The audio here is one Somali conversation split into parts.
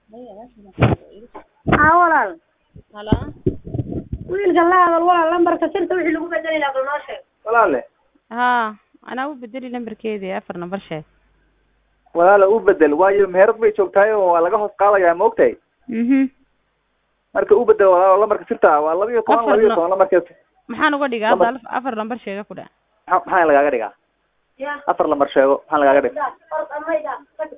haa walaal Halo? wiilka la hadal walaal lambarka sirta wixii lagu bedeli lahaa bal noo sheeg walaale Haa, anaa u bedeli lambarkeedii afar number sheeg. walaale u bedel waayo meherad bay joogtahay oo waa laga hoos qaadayaa ma ogtahay Mhm. marka u bedel walaalo lambarka sirta waa laba iyo toban Afar laba iyo no- toban lambarkees Maxaan uga dhigaa Lambar- hadda alf- afar number sheega ku dha. maxaa maxaa lagaaga dhigaa ya afar lambar sheego maxaa lagaaga dhiga ya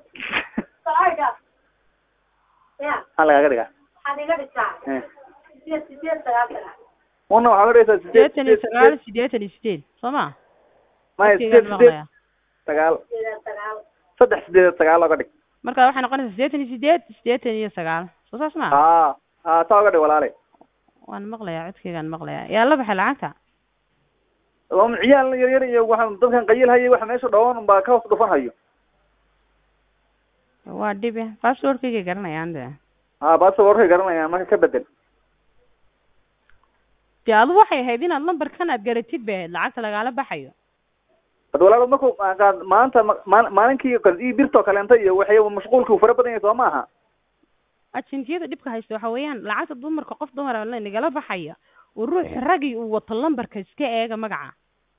maxaa lagaaga dhigaa waxaad iga dhigtaa Eh. sideed sideed sagaal una waxaa ka dhigaysaa sideed Sideetan iyo sideed sagaal, sideed sideetan iyo sideed. Soo ma? maya Waqtigaan sideed sideed maqlayaa. sagaal sideed sagaal saddex sideed sagaal oga dhig Marka waxay noqonaysaa sideetan iyo sideed, sideetan iyo sagaal. Soo saas ma? haa haa saa oga dhig walaale Waan maqlayaa, codkeygaan maqlayaa. Yaa la baxay lacagta? waa un ciyaal yar yar iyo waxaan dadkan qayil hayay waxa meesha dhawan baa ka hoos dhufan hayo Waa dhibe. Passwordkayga garanayaan de. haa baasa warkay garanayaan marka ka bedel Dee adu waxay ahayd inaad lambarkan aad garatid bay ahayd lacagta lagaala baxayo. bad walaalo marku qaad maanta ma- maal- maalinkii kale ii birtoo kaleenta iyo waxay mashquulkii uu fara badan yahay soo maaha Ajentiyada dhibka haysta waxa weeyaan lacagta dumarka qof dumar ah nagala baxaya oo ruux ragi uu wato lambarka iska eega magaca.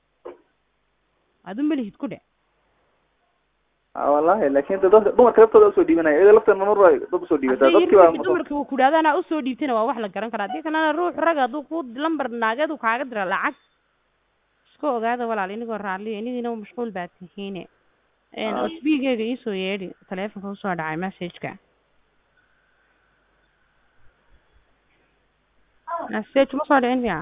Adu malihid ku dhe. haa wallahi laakin de dadka dumarka laftooda usoo dhiibanaya iyada lafteeda mar waa dad usoo dhiibataa Haddii dadkii yarkii baa dumarka uu ku dhaadana usoo dhiibtana waa wax la garan karaa. Haddii kalena ruux rag hadduu ku lambar naageed uu kaaga dira lacag iska ogaada walaal inigoo raalliya inigiina mashquul baad tihiine. Een Ah. cusbigeyga iisoo yeedhi taleefonka usoo dhacay message-ka. Message ma soo dhicin fiican.